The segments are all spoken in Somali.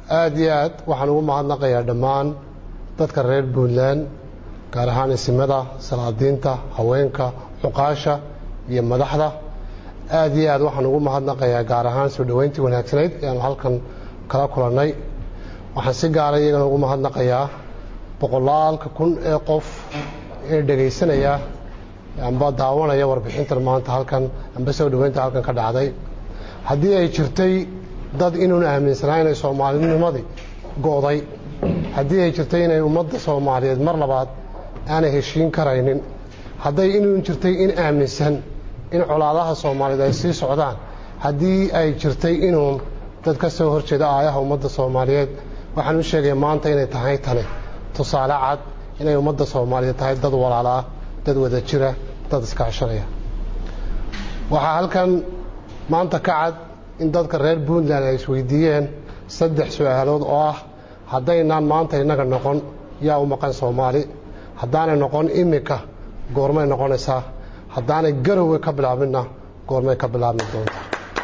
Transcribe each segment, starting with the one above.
aada iyo aad waxaan ugu mahadnaqayaa dhammaan dadka reer puntland gaar ahaan isimada salaadiinta haweenka cuqaasha iyo madaxda aada iyo aad waxaan ugu mahadnaqayaa gaar ahaan soo dhoweyntii wanaagsanayd ayaanu halkan kala kulannay waxaan si gaara iyagana ugu mahadnaqayaa boqolaalka kun ee qof ee dhegaysanaya amba daawanaya warbixintan maanta halkan amba soo dhoweynta halkan ka dhacday haddii ay jirtay dad inuun aaminsanaa inay soomaalinimadii go'day haddii ay jirtay inay ummadda soomaaliyeed mar labaad aanay heshiin karaynin hadday inuun jirtay in aaminsan in colaadaha soomaaliyeed ay sii socdaan haddii ay jirtay inuun dad ka soo horjeeda aayaha ummadda soomaaliyeed waxaan u sheegaya maanta inay tahay tani tusaale cad inay ummadda soomaaliyeed tahay dad walaalaa dad wada jira dad iskaashanaya waxaa halkan maanta ka cad in dadka reer puntland ay isweydiiyeen saddex su-aalood oo ah haddaynaan maanta innaga noqon yaa u maqan soomaali haddaanay noqon iminka goormay noqonaysaa haddaanay garowe ka bilaabinna goormay ka bilaabmi doontaa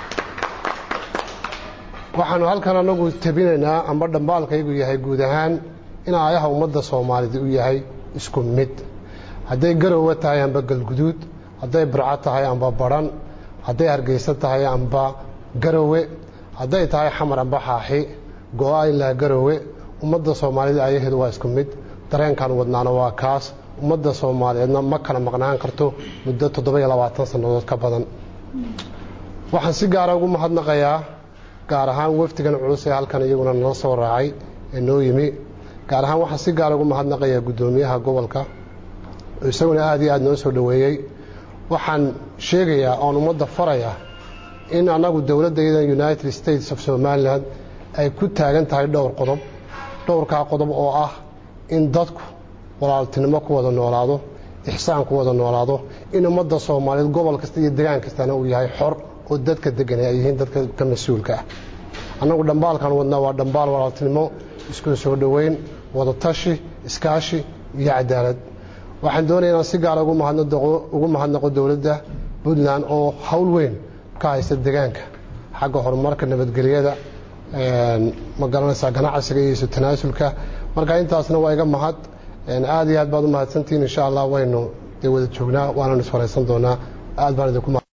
waxaanu halkan anagu tebinaynaa amba dhambaalkaygu yahay guud ahaan in aayaha ummadda soomaalida u yahay isku mid hadday garowe tahay amba galguduud hadday burco tahay amba badhan hadday hargeysa tahay amba garowe hadday tahay xamar amba xaaxi go-a ilaa garowe ummadda soomaalida ayaheedu waa isku mid dareenkan wadnaana waa kaas ummadda soomaaliyeedna ma kala maqnaan karto muddo toddoba-iyo labaatan sannadood ka badan waxaan si gaara ugu mahadnaqayaa gaar ahaan wafdigan culus ee halkan iyaguna nala soo raacay ee noo yimi gaar ahaan waxaan si gaara ugu mahadnaqayaa guddoomiyaha gobolka oo isaguna aada iyo aada noo soo dhoweeyey waxaan sheegayaa oon ummadda faraya in annagu dowladdayadan united states of somalilan ay ku taagan tahay dhowr qodob dhowrkaa qodob oo ah in dadku walaaltinimo ku wada noolaado ixsaan ku wada noolaado in ummadda soomaaliyeed gobol kasta iyo degaan kastana uu yahay xor oo dadka degan ay yihiin dadka ka mas-uulka ah annagu dhambaalkan wadnaa waa dhambaal walaaltinimo isku soo dhoweyn wada tashi iskaashi iyo cadaalad waxaan doonaya inaan si gaara ugu mahadnaqo dowladda puntland oo hawl weyn ka haysta degaanka xagga horumarka nabadgelyada ma garanaysaa ganacsiga iyo isu tanaasulka marka intaasna waa iga mahad aada iyo aad baad u mahadsantihiin insha allah waynu dee wada joognaa waananu isfaraysan doonaa aad baan idinku